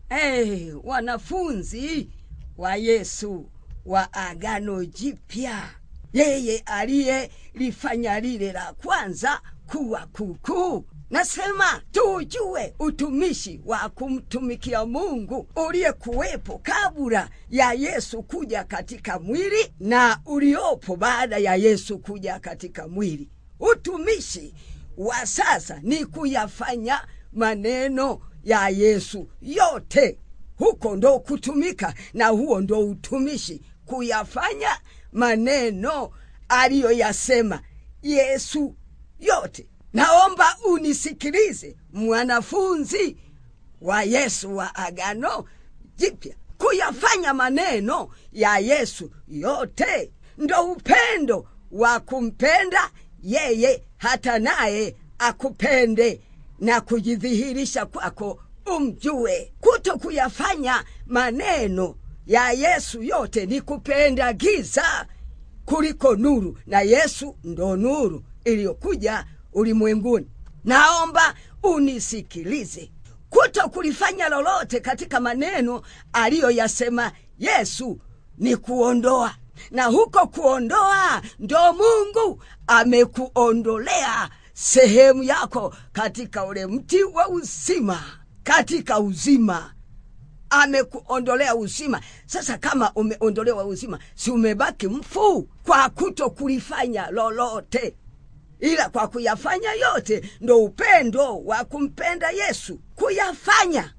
hey, wanafunzi wa yesu wa agano jipya yeye aliyelifanya lile la kwanza kuwa kuukuu nasema tujue utumishi wa kumtumikia mungu uliyekuwepo kabla ya yesu kuja katika mwili na uliopo baada ya yesu kuja katika mwili utumishi wa sasa ni kuyafanya maneno ya yesu yote huko ndo kutumika na huo ndo utumishi kuyafanya maneno aliyoyasema yesu yote naomba unisikilize mwanafunzi wa yesu wa agano jipya kuyafanya maneno ya yesu yote ndo upendo wa kumpenda yeye hata naye akupende na kujidhihirisha kwako umjue kuto kuyafanya maneno ya yesu yote ni kupenda giza kuliko nuru na yesu ndo nuru iliyokuja ulimwenguni naomba unisikilize kuto kulifanya lolote katika maneno aliyoyasema yesu ni kuondoa na huko kuondoa ndo mungu amekuondolea sehemu yako katika ule mti wa uzima katika uzima amekuondolea uzima sasa kama umeondolewa uzima si umebaki mfu kwa kuto kulifanya lolote ila kwa kuyafanya yote ndo upendo wa kumpenda yesu kuyafanya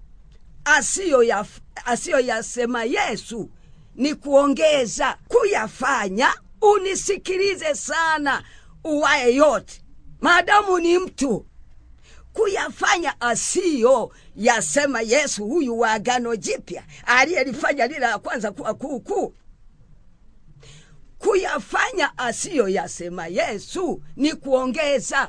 asiyoyasema yesu ni kuongeza kuyafanya unisikilize sana uwaye yote maadamu ni mtu kuyafanya asiyo yasema yesu huyu wa agano jipya aliyelifanya lile la kwanza kuwa kuukuu kuyafanya asiyo yasema yesu ni kuongeza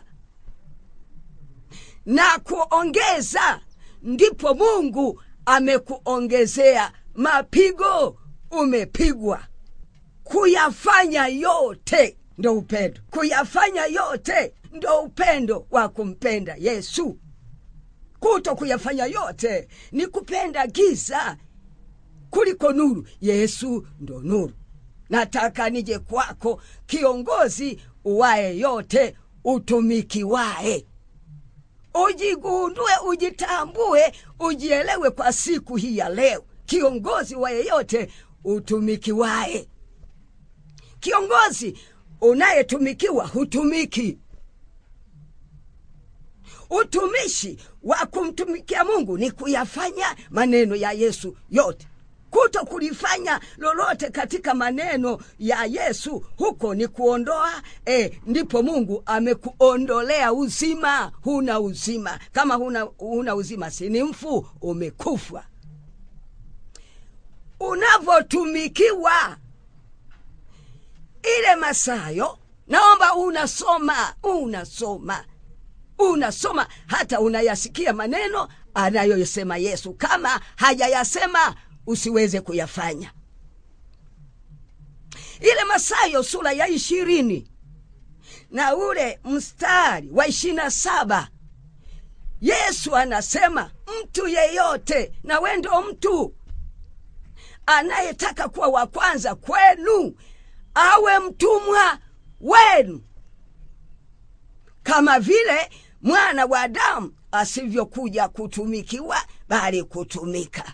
na kuongeza ndipo mungu amekuongezea mapigo umepigwa kuyafanya yote ndo upendo kuyafanya yote ndo upendo wa kumpenda yesu kuto kuyafanya yote ni kupenda giza kuliko nuru yesu ndo nuru nataka nije kwako kiongozi uwaye yote utumikiwaye ujigundue ujitambue ujielewe kwa siku hii ya leo kiongozi wa yeyote utumikiwaye kiongozi unayetumikiwa hutumiki utumishi wa kumtumikia mungu ni kuyafanya maneno ya yesu yote kuto kulifanya lolote katika maneno ya yesu huko ni kuondoa e, ndipo mungu amekuondolea uzima huna uzima kama huna, huna uzima sini mfu umekufa unavyotumikiwa ile masayo naomba unasoma unasoma unasoma hata unayasikia maneno anayoyasema yesu kama hajayasema usiweze kuyafanya ile masayo sura ya ishirini na ule mstari wa ishirina saba yesu anasema mtu yeyote na wendo mtu anayetaka kuwa wa kwanza kwenu awe mtumwa wenu kama vile mwana wa adamu asivyokuja kutumikiwa bali kutumika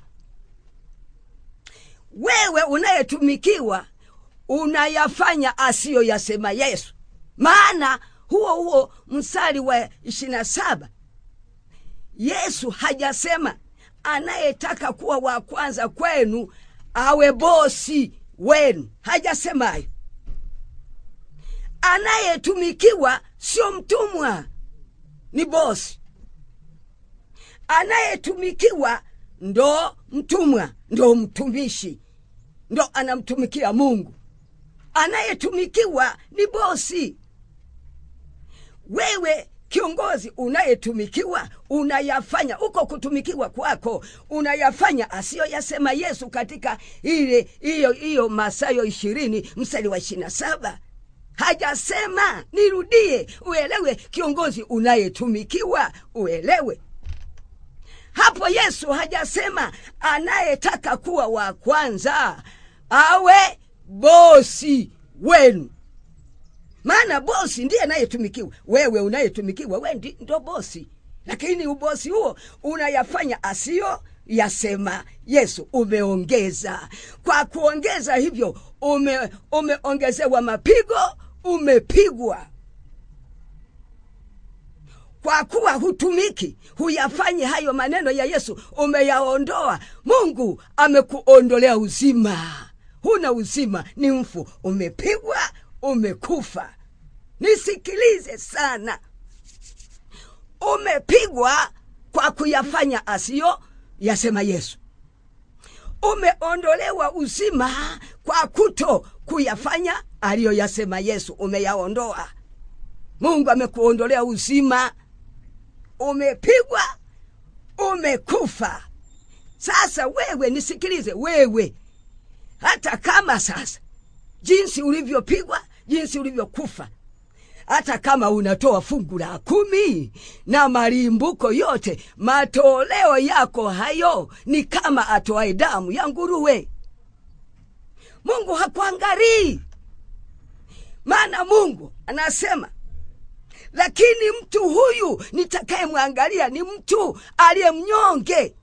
wewe unayetumikiwa unayafanya asiyoyasema yesu maana huo huo mstari wa ishirina saba yesu hajasema anayetaka kuwa wa kwanza kwenu awe bosi wenu hajasema hayo anayetumikiwa sio mtumwa ni bosi anayetumikiwa ndo mtumwa ndo mtumishi ndo anamtumikia mungu anayetumikiwa ni bosi wewe kiongozi unayetumikiwa unayafanya uko kutumikiwa kwako unayafanya asiyoyasema yesu katika ile hiyo hiyo masayo ishirini mstari wa ishirina saba hajasema nirudie uelewe kiongozi unayetumikiwa uelewe hapo yesu hajasema anayetaka kuwa wa kwanza awe bosi wenu maana bosi ndiye anayetumikiwa wewe unayetumikiwa we ndi- ndo bosi lakini ubosi huo unayafanya asiyo yasema yesu umeongeza kwa kuongeza hivyo ume, umeongezewa mapigo umepigwa kwa kuwa hutumiki huyafanyi hayo maneno ya yesu umeyaondoa mungu amekuondolea uzima huna uzima ni mfu umepigwa umekufa nisikilize sana umepigwa kwa kuyafanya asiyo yasema yesu umeondolewa uzima kwa kuto kuyafanya aliyoyasema yesu umeyaondoa mungu amekuondolea uzima umepigwa umekufa sasa wewe nisikilize wewe hata kama sasa jinsi ulivyopigwa jinsi ulivyokufa hata kama unatoa fungu la kumi na malimbuko yote matoleo yako hayo ni kama atoae damu ya nguruwe mungu hakuangalii maana mungu anasema lakini mtu huyu nitakayemwangalia ni mtu aliye mnyonge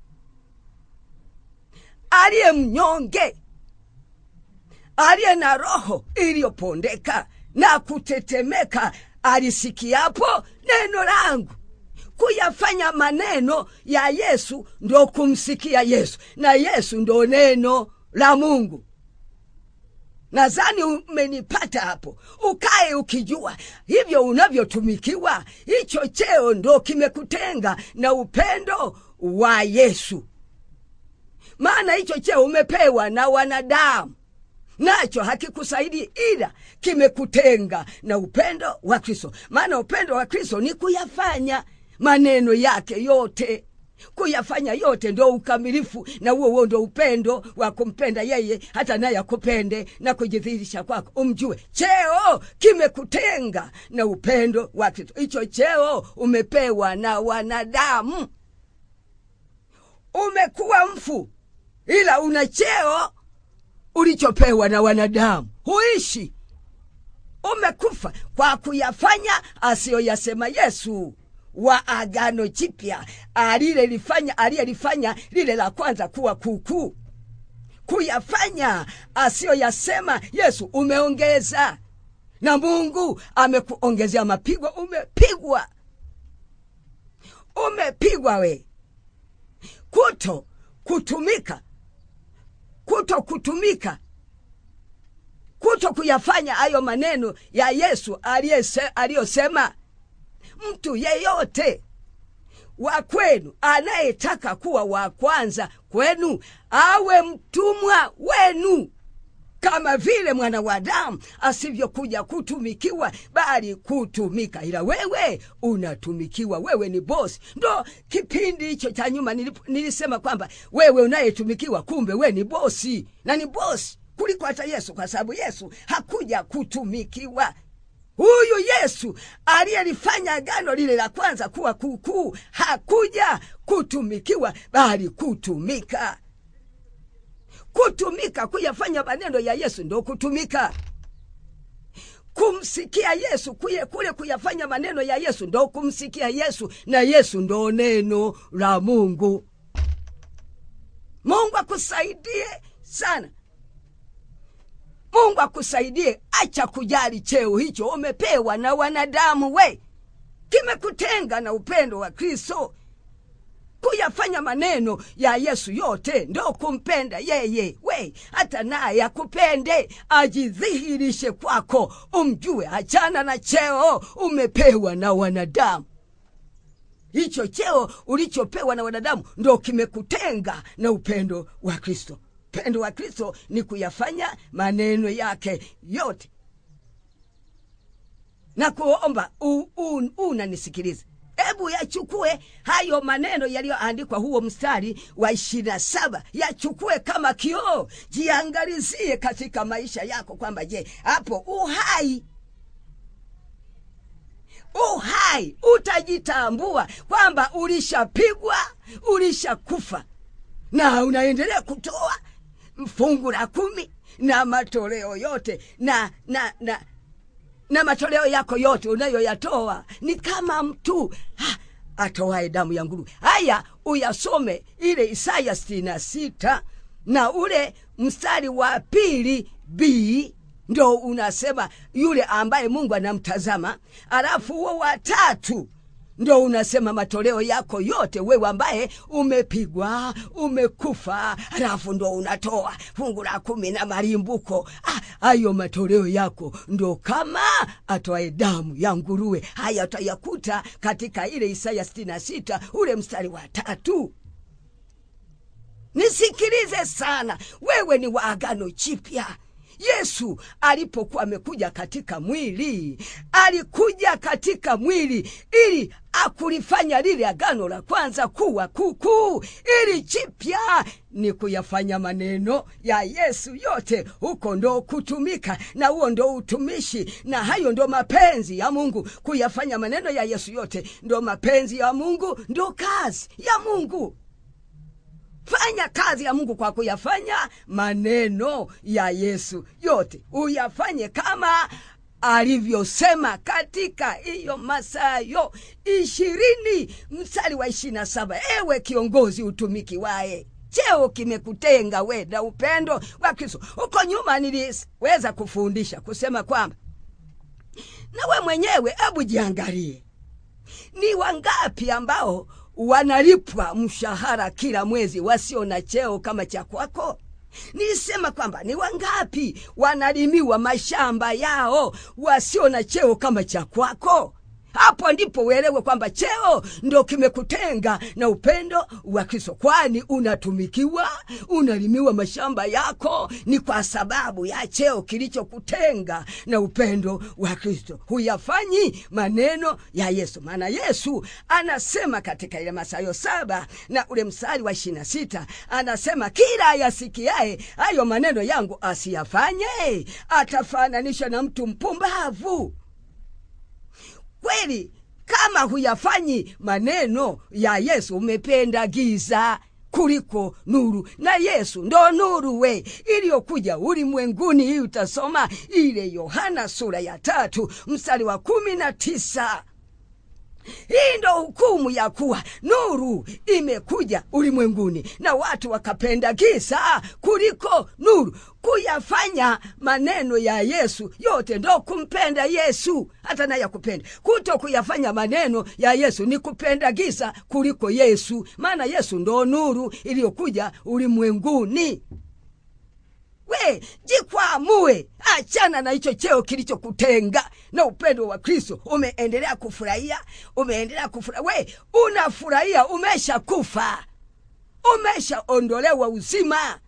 aliye mnyonge aliye na roho iliyopondeka na kutetemeka alisikiapo neno langu kuyafanya maneno ya yesu ndo kumsikia yesu na yesu ndo neno la mungu nadhani umenipata hapo ukae ukijua hivyo unavyotumikiwa hicho cheo ndo kimekutenga na upendo wa yesu maana hicho cheo umepewa na wanadamu nacho hakikusaidi ila kimekutenga na upendo wa kristo maana upendo wa kristo ni kuyafanya maneno yake yote kuyafanya yote ndo ukamilifu na huo huo ndo upendo wa kumpenda yeye hata naye akupende na kujidhihirisha kwako umjue cheo kimekutenga na upendo wa kristo hicho cheo umepewa na wanadamu umekuwa mfu ila una cheo ulichopewa na wanadamu huishi umekufa kwa kuyafanya asiyoyasema yesu wa agano jipya alilelifanya aliyelifanya lile la kwanza kuwa kuukuu kuyafanya asiyoyasema yesu umeongeza na mungu amekuongezea mapigo umepigwa umepigwa we kuto kutumika kuto kutumika kuto kuyafanya hayo maneno ya yesu aliyese- aliyosema mtu yeyote wa kwenu anayetaka kuwa wa kwanza kwenu awe mtumwa wenu kama vile mwana wa damu asivyokuja kutumikiwa bali kutumika ila wewe unatumikiwa wewe ni bosi ndo kipindi hicho cha nyuma nilip- nilisema kwamba wewe unayetumikiwa kumbe we ni bosi na ni bosi kuliko hata yesu kwa sababu yesu hakuja kutumikiwa huyu yesu aliyelifanya agano lile la kwanza kuwa kuukuu hakuja kutumikiwa bali kutumika kutumika kuyafanya maneno ya yesu ndo kutumika kumsikia yesu kuye kule kuyafanya maneno ya yesu ndo kumsikia yesu na yesu ndo neno la mungu mungu akusaidie sana mungu akusaidie acha kujali cheo hicho umepewa na wanadamu we kimekutenga na upendo wa kristo kuyafanya maneno ya yesu yote ndo kumpenda yeye we hata naye akupende ajidhihirishe kwako umjue achana na cheo umepewa na wanadamu hicho cheo ulichopewa na wanadamu ndo kimekutenga na upendo wa kristo upendo wa kristo ni kuyafanya maneno yake yote na kuomba u- u- unanisikiliza hebu yachukue hayo maneno yaliyoandikwa huo mstari wa ishirini na saba yachukue kama kioo jiangalizie katika maisha yako kwamba je hapo uhai uhai utajitambua kwamba ulishapigwa ulishakufa na unaendelea kutoa fungu la kumi na matoleo yote na na na na matoleo yako yote unayoyatoa ni kama mtu ha, atoae damu ya nguruwe haya uyasome ile isaya sitini na sita na ule mstari wa pili b ndo unasema yule ambaye mungu anamtazama alafu huo watatu ndo unasema matoleo yako yote wewe ambaye umepigwa umekufa alafu ndo unatoa fungu la kumi na malimbuko hayo ah, matoleo yako ndo kama atoae damu ya nguruwe haya utayakuta katika ile isaya 66 ule mstari wa tatu nisikilize sana wewe ni wa agano jipya yesu alipokuwa amekuja katika mwili alikuja katika mwili ili akulifanya lile agano la kwanza kuwa kukuu ili jipya ni kuyafanya maneno ya yesu yote huko ndo kutumika na huo ndo utumishi na hayo ndo mapenzi ya mungu kuyafanya maneno ya yesu yote ndo mapenzi ya mungu ndo kazi ya mungu fanya kazi ya mungu kwa kuyafanya maneno ya yesu yote uyafanye kama alivyosema katika hiyo masayo ishirini mstari wa ishiri na saba ewe kiongozi utumiki waye cheo kimekutenga we na upendo wa kristo huko nyuma niliweza kufundisha kusema kwamba na we mwenyewe hebu jiangalie ni wangapi ambao wanalipwa mshahara kila mwezi wasio na cheo kama cha kwako nilisema kwamba ni wangapi wanalimiwa mashamba yao wasio na cheo kama cha kwako hapo ndipo uelewe kwamba cheo ndo kimekutenga na upendo wa kristo kwani unatumikiwa unalimiwa mashamba yako ni kwa sababu ya cheo kilichokutenga na upendo wa kristo huyafanyi maneno ya yesu maana yesu anasema katika ile masayo saba na ule mstari wa ishirina sita anasema kila ayasikiaye hayo maneno yangu asiyafanye atafananishwa na mtu mpumbavu kweli kama huyafanyi maneno ya yesu umependa giza kuliko nuru na yesu ndo nuru we iliyokuja ulimwenguni hii utasoma ile yohana sura ya tatu mstari wa kumi na tisa hii ndo hukumu ya kuwa nuru imekuja ulimwenguni na watu wakapenda giza kuliko nuru kuyafanya maneno ya yesu yote ndo kumpenda yesu hata naye akupenda kuto kuyafanya maneno ya yesu ni kupenda giza kuliko yesu maana yesu ndo nuru iliyokuja ulimwenguni we jikwamue achana na hicho cheo kilichokutenga na upendo wa kristo umeendelea kufurahia umeendelea kufurahia we unafurahia umeshakufa umeshaondolewa uzima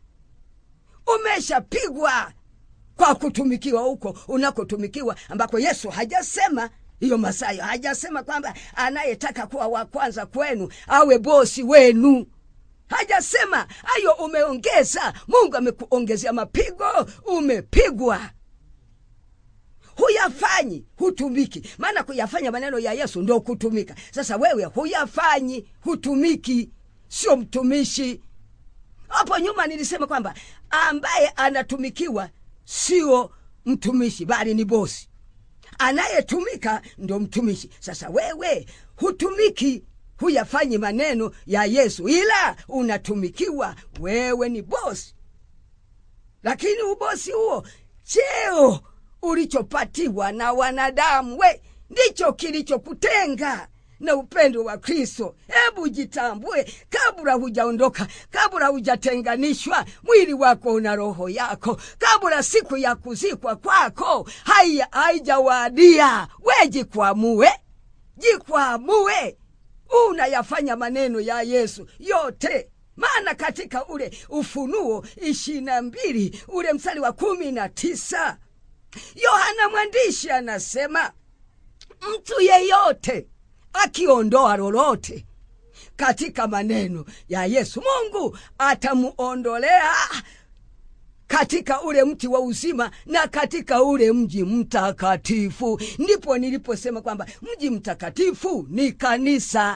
umeshapigwa kwa kutumikiwa huko unakotumikiwa ambako yesu hajasema hiyo masayo hajasema kwamba anayetaka kuwa wa kwanza kwenu awe bosi wenu hajasema hayo umeongeza mungu amekuongezea mapigo umepigwa huyafanyi hutumiki maana kuyafanya maneno ya yesu ndo kutumika sasa wewe huyafanyi hutumiki sio mtumishi hapo nyuma nilisema kwamba ambaye anatumikiwa sio mtumishi bali ni bosi anayetumika ndo mtumishi sasa wewe hutumiki huyafanyi maneno ya yesu ila unatumikiwa wewe ni bosi lakini ubosi huo cheo ulichopatiwa na wanadamu we ndicho kilichokutenga na upendo wa kristo hebu jitambue kabla hujaondoka kabla hujatenganishwa mwili wako una roho yako kabla siku ya kuzikwa kwako haijawadia we jikwamue jikwamue unayafanya maneno ya yesu yote maana katika ule ufunuo ishiri na mbili ule mstari wa kumi na tisa yohana mwandishi anasema mtu yeyote akiondoa lolote katika maneno ya yesu mungu atamuondolea katika ule mti wa uzima na katika ule mji mtakatifu. Ndipo niliposema kwamba mji mtakatifu ni kanisa,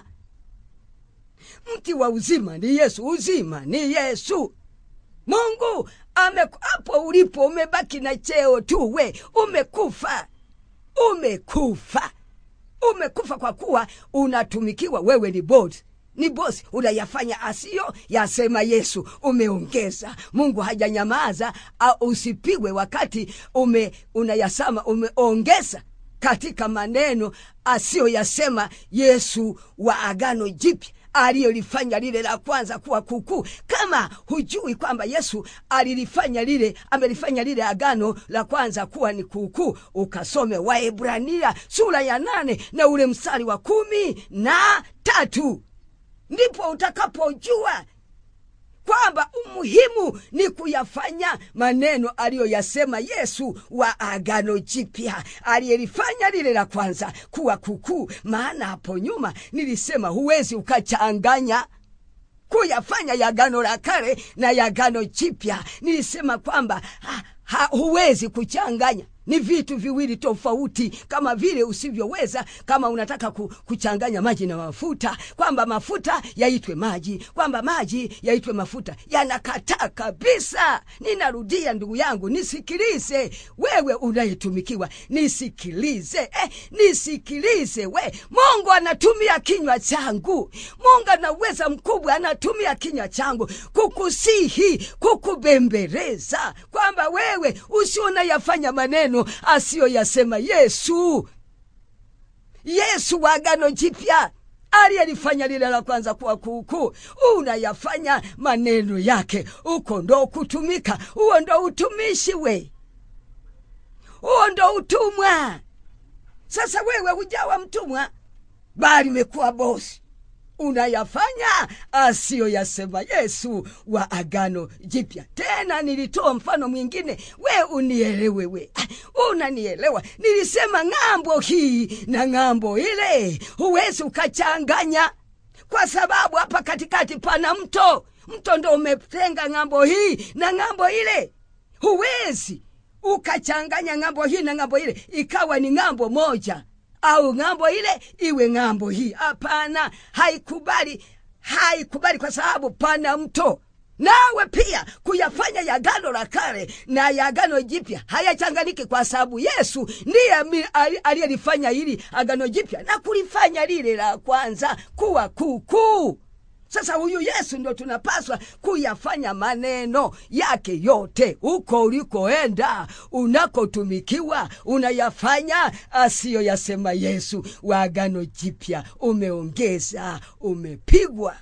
mti wa uzima ni Yesu, uzima ni Yesu. Mungu ame hapo ulipo umebaki na cheo tu, we umekufa, umekufa, umekufa kwa kuwa unatumikiwa. Wewe ni bosi ni bosi, unayafanya asiyo yasema Yesu. Umeongeza, Mungu hajanyamaza usipigwe wakati ume unayasema, umeongeza katika maneno asiyoyasema Yesu wa Agano Jipya aliyolifanya lile la kwanza kuwa kukuu. Kama hujui kwamba Yesu alilifanya lile, amelifanya lile agano la kwanza kuwa ni kuukuu, ukasome Waebrania sura ya nane na ule mstari wa kumi na tatu ndipo utakapojua kwamba umuhimu ni kuyafanya maneno aliyoyasema Yesu wa Agano Jipya, aliyelifanya lile la kwanza kuwa kukuu. Maana hapo nyuma nilisema huwezi ukachanganya kuyafanya ya Agano la Kale na ya Agano Jipya. Nilisema kwamba ha, ha, huwezi kuchanganya ni vitu viwili tofauti, kama vile usivyoweza kama unataka kuchanganya maji na mafuta, kwamba mafuta yaitwe maji, kwamba maji yaitwe mafuta. Yanakataa kabisa. Ninarudia ndugu yangu, nisikilize wewe unayetumikiwa, nisikilize eh, nisikilize we. Mungu anatumia kinywa changu, Mungu ana uweza mkubwa, anatumia kinywa changu kukusihi, kukubembeleza kwamba wewe usionayafanya maneno asiyoyasema Yesu. Yesu wa Agano Jipya aliyelifanya lile la kwanza kuwa kuukuu, unayafanya maneno yake. Uko ndo kutumika, huo ndo utumishi we, huo ndo utumwa. Sasa wewe hujawa mtumwa, bali umekuwa bosi unayafanya asiyoyasema Yesu wa Agano Jipya. Tena nilitoa mfano mwingine, we unielewe, we unanielewa. Nilisema ng'ambo hii na ng'ambo ile huwezi ukachanganya, kwa sababu hapa katikati pana mto. Mto ndo umetenga ng'ambo hii na ng'ambo ile, huwezi ukachanganya ng'ambo hii na ng'ambo ile ikawa ni ng'ambo moja au ng'ambo ile iwe ng'ambo hii. Hapana, haikubali, haikubali kwa sababu pana mto. Nawe pia kuyafanya ya Agano la Kale na ya Agano Jipya hayachanganiki, kwa sababu Yesu ndiye aliyelifanya hili Agano Jipya na kulifanya lile la kwanza kuwa kuukuu. Sasa huyu Yesu ndo tunapaswa kuyafanya maneno yake yote. Huko ulikoenda, unakotumikiwa, unayafanya asiyoyasema Yesu wa Agano Jipya. Umeongeza, umepigwa,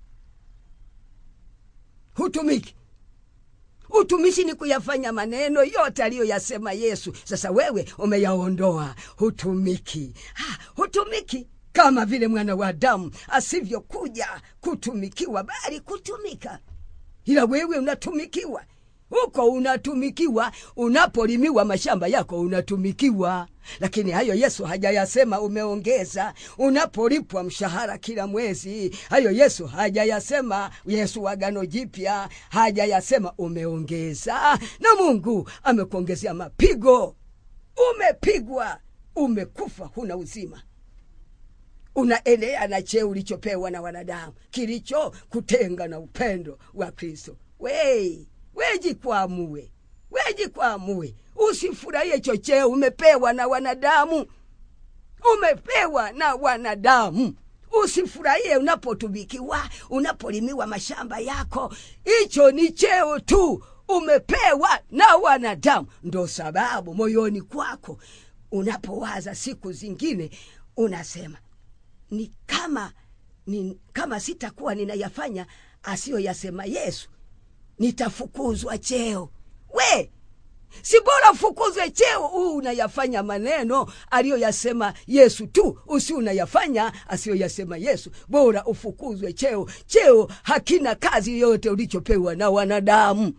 hutumiki. Utumishi ni kuyafanya maneno yote aliyoyasema Yesu. Sasa wewe umeyaondoa, hutumiki. Ha, hutumiki kama vile mwana wa Adamu asivyokuja kutumikiwa, bali kutumika. Ila wewe unatumikiwa huko, unatumikiwa unapolimiwa mashamba yako, unatumikiwa. Lakini hayo Yesu hajayasema. Umeongeza unapolipwa mshahara kila mwezi, hayo Yesu hajayasema. Yesu wa Agano Jipya hajayasema, umeongeza. Na Mungu amekuongezea mapigo, umepigwa, umekufa, huna uzima unaelea na cheo ulichopewa na wanadamu kilicho kutenga na upendo wa Kristo. Wei, wejikwamue, wejikwamue, usifurahie hicho cheo umepewa na wanadamu, umepewa na wanadamu. Usifurahie unapotumikiwa, unapolimiwa mashamba yako, hicho ni cheo tu, umepewa na wanadamu. Ndo sababu moyoni kwako unapowaza siku zingine unasema ni kama ni kama sitakuwa ninayafanya asiyoyasema Yesu, nitafukuzwa cheo. We, si bora ufukuzwe cheo huu unayafanya maneno aliyoyasema Yesu tu, usi unayafanya asiyoyasema Yesu. Bora ufukuzwe cheo. Cheo hakina kazi yoyote ulichopewa na wanadamu.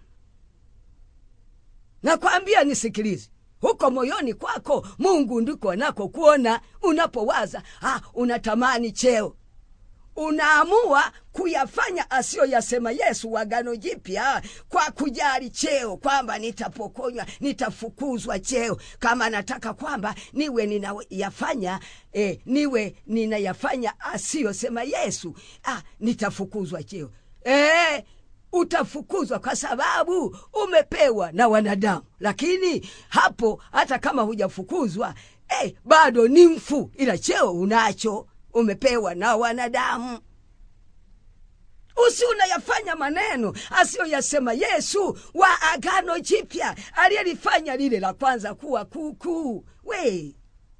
Nakwambia, nisikilize huko moyoni kwako Mungu ndiko anako kuona unapowaza, ah, unatamani cheo, unaamua kuyafanya asiyoyasema Yesu wagano jipya kwa kujali cheo, kwamba nitapokonywa, nitafukuzwa cheo. Kama nataka kwamba niwe ninayafanya eh, niwe ninayafanya asiyosema Yesu, ah, nitafukuzwa cheo eh, utafukuzwa kwa sababu umepewa na wanadamu. Lakini hapo hata kama hujafukuzwa eh, bado ni mfu, ila cheo unacho, umepewa na wanadamu. Usi unayafanya maneno asiyoyasema Yesu wa Agano Jipya aliyelifanya lile la kwanza kuwa kuukuu. We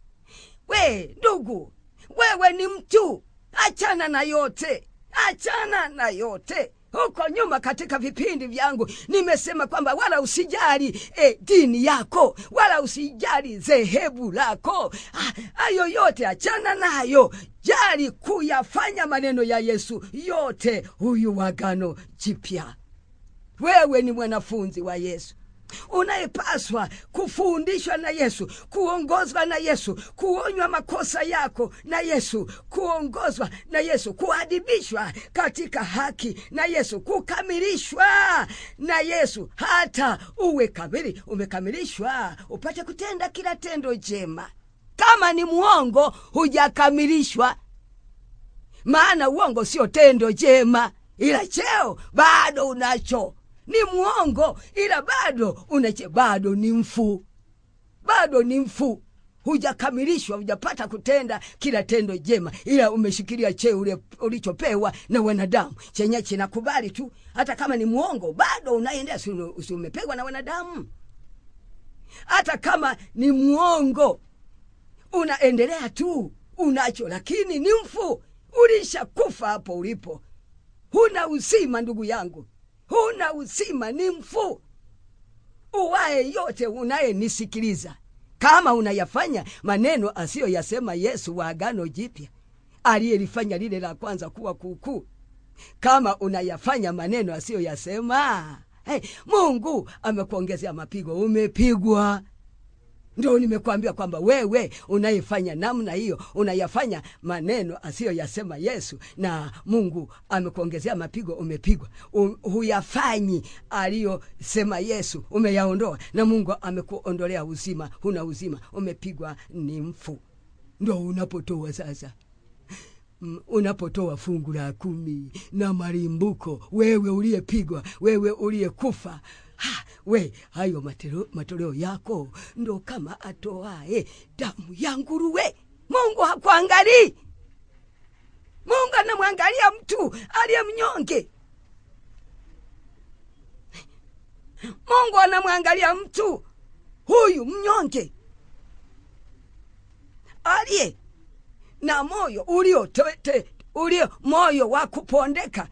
we ndugu, wewe ni mtu, achana na yote, achana na yote huko nyuma katika vipindi vyangu nimesema kwamba wala usijali e, dini yako wala usijali dhehebu lako hayo yote achana nayo jali kuyafanya maneno ya yesu yote huyu wagano jipya wewe ni mwanafunzi wa yesu unayepaswa kufundishwa na Yesu, kuongozwa na Yesu, kuonywa makosa yako na Yesu, kuongozwa na Yesu, kuadibishwa katika haki na Yesu, kukamilishwa na Yesu, hata uwe kamili, umekamilishwa upate kutenda kila tendo jema. Kama ni mwongo, hujakamilishwa, maana uongo sio tendo jema, ila cheo bado unacho ni mwongo ila bado unache bado ni mfu bado ni mfu hujakamilishwa hujapata kutenda kila tendo jema ila umeshikilia cheo ule ulichopewa na wanadamu chenye chinakubali tu hata kama ni mwongo bado unaendea si umepewa na wanadamu hata kama ni mwongo unaendelea tu unacho lakini ni mfu ulishakufa hapo ulipo huna uzima ndugu yangu huna uzima, ni mfu. Uwaye yote unayenisikiliza, kama unayafanya maneno asiyoyasema Yesu wa Agano Jipya aliyelifanya lile la kwanza kuwa kuukuu, kama unayafanya maneno asiyoyasema hey, Mungu amekuongezea mapigo, umepigwa ndio nimekuambia kwamba wewe unayefanya namna hiyo unayafanya maneno asiyoyasema Yesu na Mungu amekuongezea mapigo, umepigwa. Huyafanyi aliyosema Yesu, umeyaondoa na Mungu amekuondolea uzima, huna uzima, umepigwa, ni mfu. Ndo unapotoa sasa unapotoa fungu la kumi na malimbuko, wewe uliyepigwa, wewe uliyekufa Ha, we hayo matoleo, matoleo yako ndo kama atoae damu ya nguruwe. Mungu hakuangalii. Mungu anamwangalia mtu aliye mnyonge. Mungu anamwangalia mtu huyu mnyonge aliye na moyo ulio tete, ulio moyo wa kupondeka,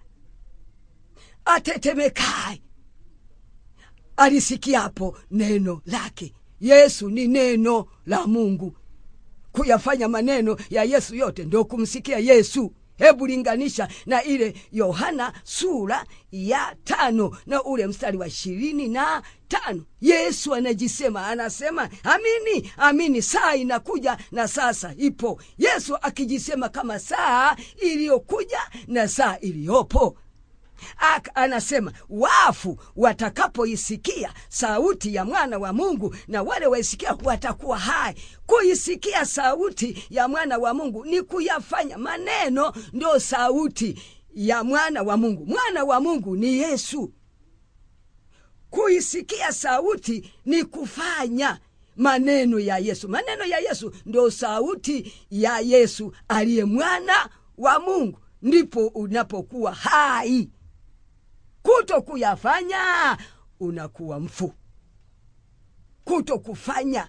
atetemekaye alisikiapo neno lake. Yesu ni neno la Mungu. Kuyafanya maneno ya Yesu yote ndio kumsikia Yesu. Hebu linganisha na ile Yohana sura ya tano na ule mstari wa ishirini na tano. Yesu anajisema, anasema amini, amini, saa inakuja na sasa ipo. Yesu akijisema kama saa iliyokuja na saa iliyopo. Aka, anasema wafu watakapoisikia sauti ya mwana wa Mungu na wale waisikia watakuwa hai. Kuisikia sauti ya mwana wa Mungu ni kuyafanya maneno, ndio sauti ya mwana wa Mungu. Mwana wa Mungu ni Yesu. Kuisikia sauti ni kufanya maneno ya Yesu. Maneno ya Yesu ndio sauti ya Yesu aliye mwana wa Mungu, ndipo unapokuwa hai kuto kuyafanya unakuwa mfu. Kuto kufanya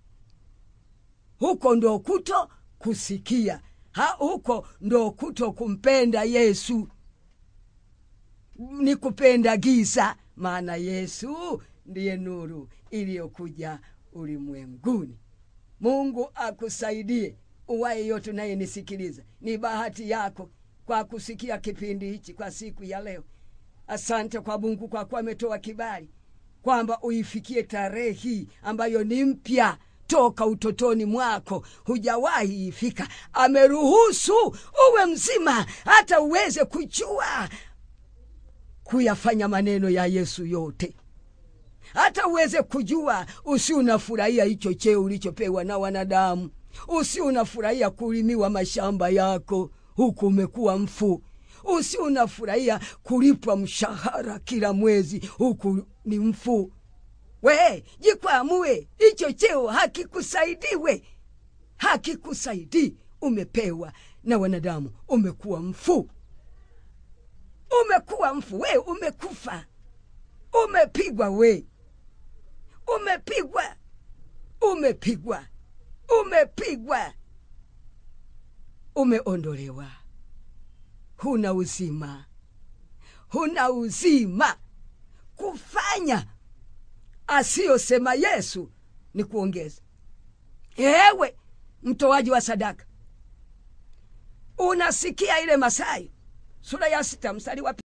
huko ndo kuto kusikia ha, huko ndo kuto kumpenda Yesu, ni kupenda giza, maana Yesu ndiye nuru iliyokuja ulimwenguni. Mungu akusaidie uwaye yote unayenisikiliza. Ni bahati yako kwa kusikia kipindi hichi kwa siku ya leo. Asante kwa Mungu kwa kuwa ametoa kibali kwamba uifikie tarehe hii ambayo ni mpya. toka utotoni mwako hujawahi ifika ameruhusu uwe mzima hata uweze kujua kuyafanya maneno ya yesu yote hata uweze kujua usi unafurahia hicho cheo ulichopewa na wanadamu usi unafurahia kulimiwa mashamba yako huku umekuwa mfu usi unafurahia kulipwa mshahara kila mwezi huku ni mfu we jikwamue hicho cheo hakikusaidiwe hakikusaidii umepewa na wanadamu umekuwa mfu umekuwa mfu we umekufa umepigwa we umepigwa umepigwa umepigwa umeondolewa huna uzima huna uzima kufanya asiyosema yesu ni kuongeza ewe mtoaji wa sadaka unasikia ile masayo sura ya sita mstari wa